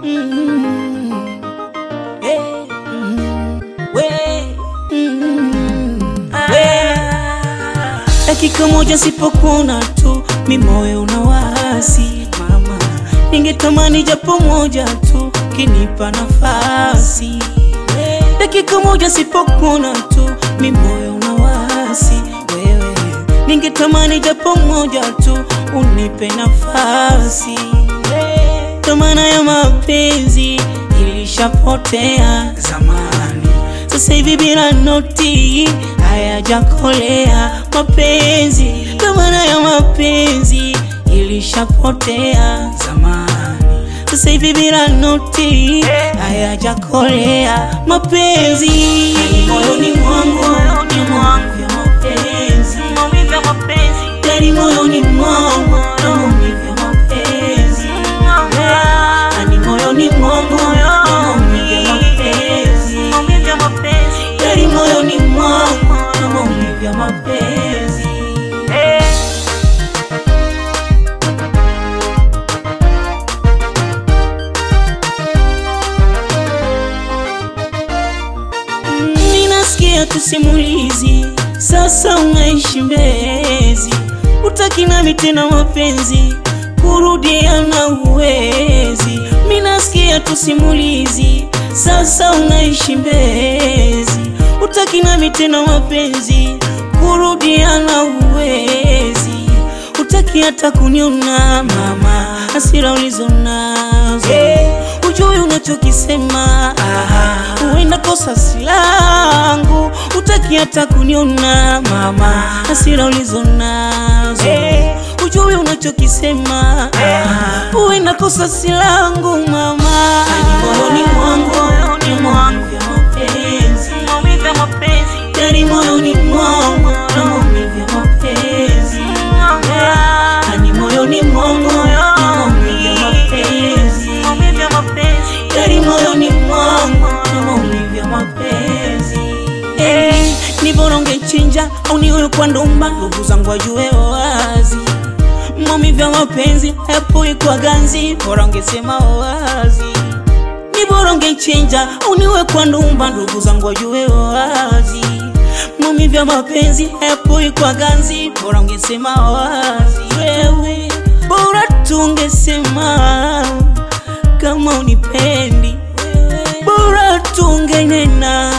Mm. Eh, mm. We. Mm. We. Dakika moja sipokuona tu mi moyo unawasi mama, ningetamani japo moja tu kinipa nafasi. Dakika moja sipokuona tu mi moyo unawasi wewe, ningetamani japo moja tu unipe nafasi. Thamana ya mapenzi ilishapotea zamani, sasa hivi bila noti hayajakolea mapenzi. Thamana ya mapenzi ilishapotea zamani, sasa hivi bila noti hayajakolea mapenzi. Moyoni mwangu ni mwangu ya mapenzi, ndani moyoni mwangu na maumivu ya mapenzi, ndani moyoni mwangu na maumivu ya mapenzi, ndani moyoni mwangu na maumivu ya mapenzi. Ninasikia tusimulizi, sasa unaishi Mbezi, utaki nami tena mapenzi, kurudiana uwezi. Minasikia tusimulizi, sasa unaishi Mbezi, utaki nami tena mapenzi, kurudiana uwezi. Utaki hata kuniona mama, hasira ulizo nazo ujui unachokisema, huenda kosa si langu. Utaki hata kuniona mama, hasira ulizo nazo ujui unachokisema, huenda kosa si langu mama. Moyoni mwangu ni mwangu ya mapenzi, ndani moyoni mwangu na maumivu ya mapenzi, ndani moyoni mwangu na maumivu ya mapenzi ndani moyoni mwangu na maumivu ya mapenzi. Eh, ni bora ungechinja au niwe kwa ndumba, ndugu zangu wajue wazi maumivu ya mapenzi hayapoi kwa ganzi, bora ungesema wazi. Ni bora ungechinja au niwe kwa ndumba, ndugu zangu wajue wazi maumivu ya mapenzi hayapoi kwa ganzi, bora ungesema wazi. Wewe bora tungesema kama unipendi, bora tungenena